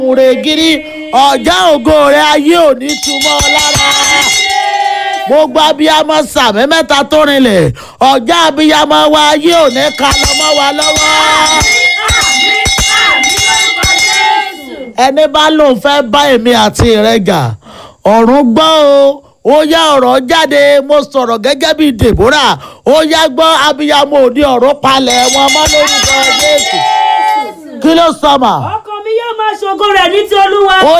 mùrègiri ọjà ògo rẹ ayé òní túmọ̀ lára gbogbo abiyamọ sàmì mẹ́ta tó rinlẹ̀ ọjà abiyamọ wa ayé òní ka lọ́mọ wa lọ́wọ́ ẹni bá lóun fẹ́ bá èmi àti rẹ jà ọ̀run gbọ́ o ó yá ọ̀rọ̀ jáde mo sọ̀rọ̀ gẹ́gẹ́ bíi deborah ó yá gbọ́ abiyamọ òní ọ̀run palẹ̀ wọn mọ́ lórúkọ jésù kí ló sọ mà ọkàn mi yóò máa ṣògo rẹ̀ ní ti olúwa. ó